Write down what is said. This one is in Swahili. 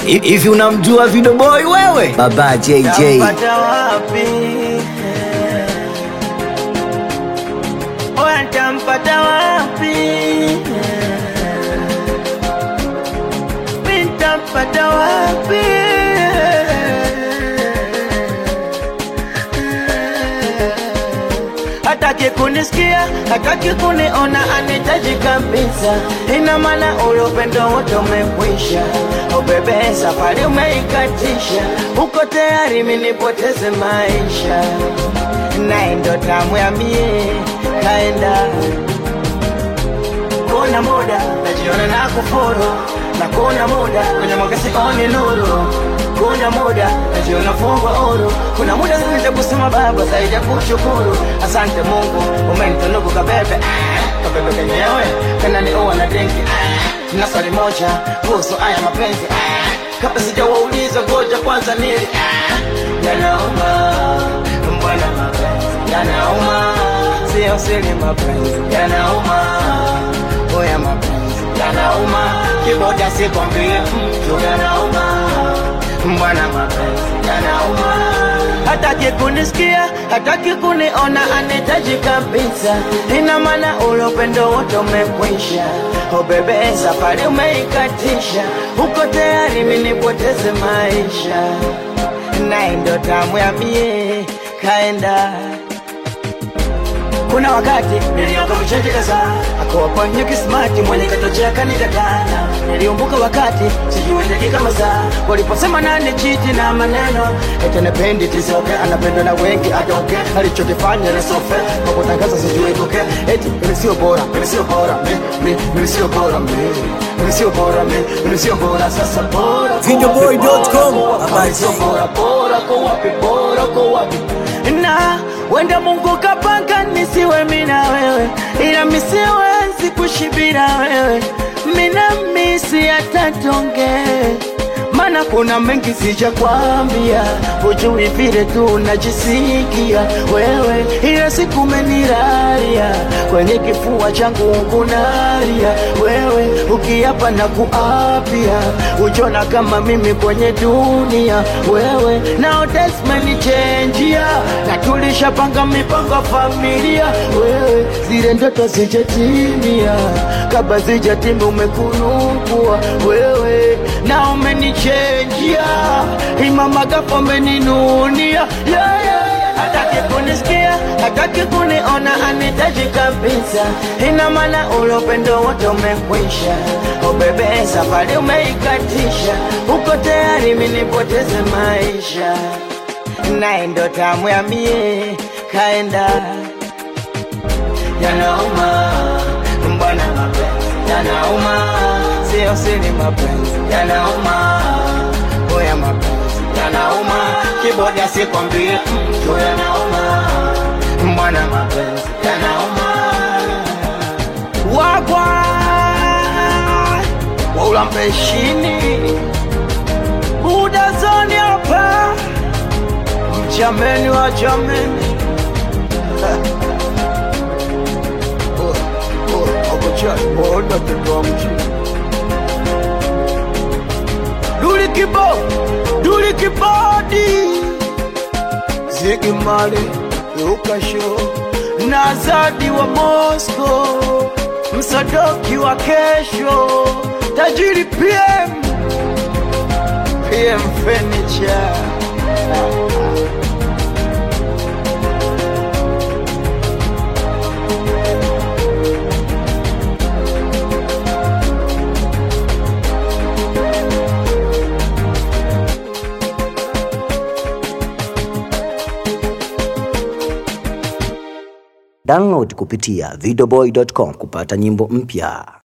Hivi unamjua Video Boy wewe? Baba JJ. Tampata wapi? Oya, tampata wapi? Mi ntampata wapi? Hataki kunisikia, hataki kuniona, anitaji kabisa. Ina maana ule upendo wote umekwisha. Oh bebe, safari umeikatisha, uko tayari mimi nipoteze maisha, naye ndo tamu ya mie kaenda kuna muda najiona na kufuru na kuna muda kwenye magasi oni nuru kuna muda najiona fungwa huru kuna muda zaidi kusema baba zaidi ya kushukuru asante mungu umenitunuku kabebe ah, kabebe kenyewe kananiua na dengi ah, na swali moja kuhusu haya mapenzi ah, kabla sijawauliza ngoja kwanza nili ah, yanauma mbwana mapenzi yanauma sio siri mapenzi yanauma oya mapenzi yanauma kiboda sikwambie mtu yanauma mbwana mapenzi yanauma hataki kunisikia hataki kuniona anitaji kabisa ina maana ule upendo wote umekwisha o bebe safari umeikatisha uko tayari minipoteze maisha naye ndo tamu ya mie kaenda kuna wakati nilioka mcheche kadhaa akawaponya kismati mwenye katochea kanikatana niliumbuka wakati sijui dakika masaa waliposema nani chiti na maneno ete nependi tisoke anapendwa na wengi atoke alichokifanya na sofe kwa kutangaza sijui koke eti mimi sio bora mimi sio bora mi- mi- mimi sio bora mi mimi sio bora mi mimi sio bora sasa bora Videoboy.com, Mimi sio bora bora kwa wapi bora kwa wapi na wenda Mungu kapanga nisiwe mina wewe, ila misiwezi kushibira wewe, mina misi atatonge mana kuna mengi sijakwambia, hujui vile tu najisikia wewe, ila siku meniraria kwenye kifua changu kunaria wewe, ukiapa na kuapia, ujona kama mimi kwenye dunia wewe, nao desmenichenjia na tulishapanga mipango ya familia wewe, zile ndoto zijatimia, kabla zijatimia umekunukua wewe, na umenichenjia imama gapo umeninunia yeah, yeah. Hataki kunisikia, hataki kuniona, anitaji kabisa. Ina maana ule upendo wote umekwisha. Oh bebe, safari umeikatisha, uko tayari mimi nipoteze maisha, naye ndo tamu ya mie kaenda yanauma, mbona mapenzi yanauma, sio siri mapenzi yanauma, oya mapenzi yanauma, kiboda sikwambie mtu yanauma, mbona mapenzi yanauma, wagwa waula mpeshini buda zoni hapa mjameni wa jameni Ona tutoa mjini Duli kibo, duli kibodi Zigi mali, Luka show Na Zadi wa Moscow Msadoki wa kesho Tajiri PM PM Furniture Download kupitia videoboy.com kupata nyimbo mpya.